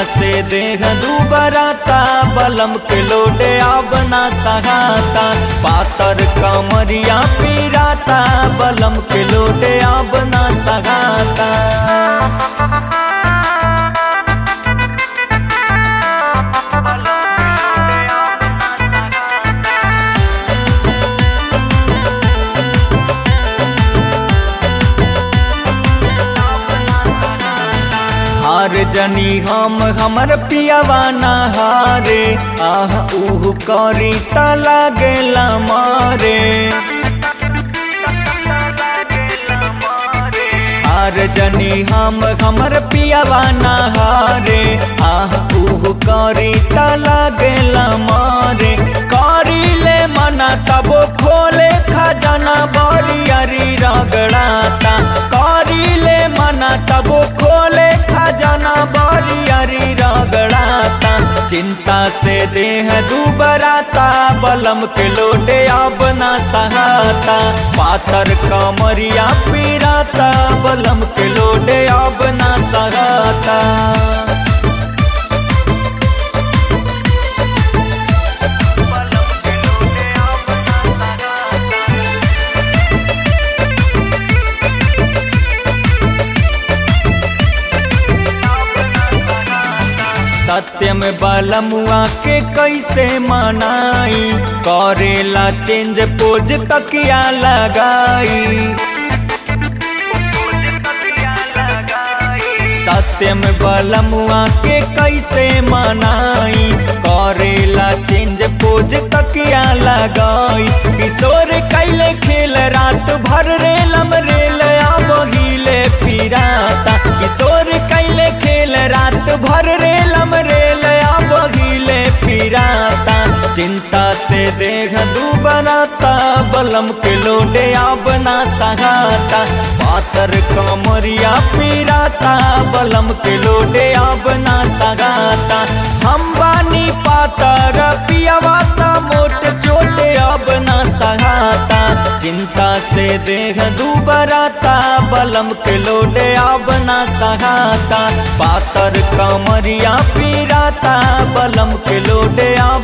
से देह दुबराता बलम के लोडे अब ना सहाता पातर कमरिया पीराता बलम के लोडे अब ना सहाता हार जनी हम हमर पियावा हारे आह उह करी त लागेला मारे हार जनी हम हमर पियावा हारे आह उह करी त लागेला मारे करी ले मना तबो खोले खजाना बरियारी रगड़ाता करी ले मना तबो खोले खजाना बरियारी रगड़ाता चिंता से देह दुबराता बलम के लोटे अब ना सहाता पातर कमरिया पीराता बलम के लोटे अब ना सहाता सत्यम बलमुआ के कैसे मनाई करेला चेंज पोज तकिया लगाई सत्यम बलमुआ के कैसे मनाई करेला चेंज पोज तकिया लगाई किशोर कैले खेल रात भर रेलम रेल बहिले फिराता किशोर कैले खेल रात भर रेलम रेल बहिले फिराता चिंता से देह दुबराता बलम के लोडे अब ना सहाता पातर कमरिया पीराता बलम के लोडे अब ना सगाता हम बानी पातर पियावाता मोट चोटे अब ना सहाता चिंता से देह दुबराता बलम के लोडे अब ना सहाता पातर कमरिया पीराता बलम के लोडे